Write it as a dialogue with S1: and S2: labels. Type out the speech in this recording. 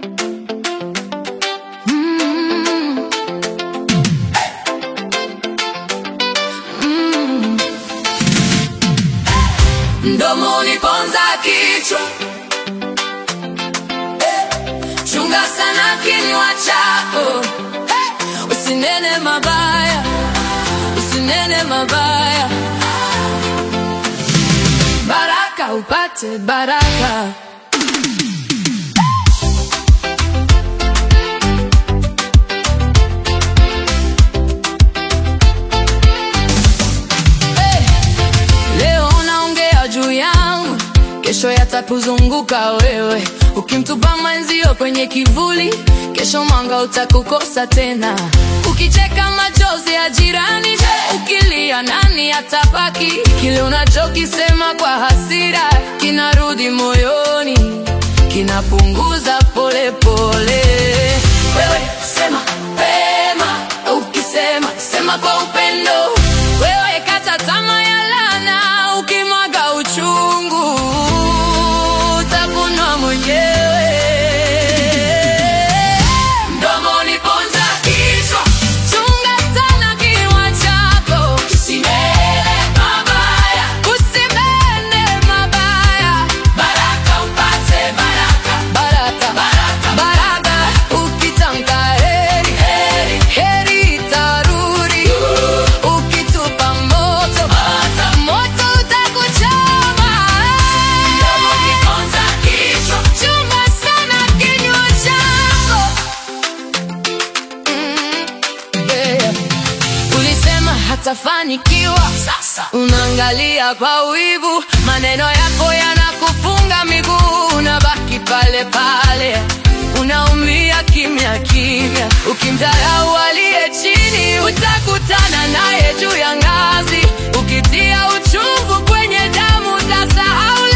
S1: Mm. Mm. Mdomoni ponza kichwa, chunga sana kinywa chako, usinene mabaya, usinene mabaya, baraka upate baraka. Leo unaongea juu yangu, kesho yatakuzunguka wewe. Ukimtupa mwenzio kwenye kivuli, kesho mwanga utakukosa tena. Ukicheka machozi ya jirani, ukilia nani atabaki? Kile unachokisema kwa hasira kinarudi moyoni, kinapunguza polepole. Wewe sema pema, ukisema sema kwa upendo. Wewe kata tamaa ya laana, ukimwaga uchungu utakunwa mwenyewe. Mdomoni ponza kichwa, chunga sana kinywa chako, usinene mabaya, usinene mabaya, baraka upate baraka, baraka, baraka, baraka. Ukitamka heri, heri, heri itarudi. Ukitupa moto, moto utakuchoma. Mdomoni ponza kichwa, chunga sana kinywa chako. Mm, yeah. Ulisema hatafanikiwa, sasa unaangalia kwa wivu, maneno yako yanakufunga miguu, unabaki pale pale, unaumia kimya kimya. Ukimdharau aliye chini, utakutana naye juu ya ngazi. Ukitia uchungu kwenye damu, utasahau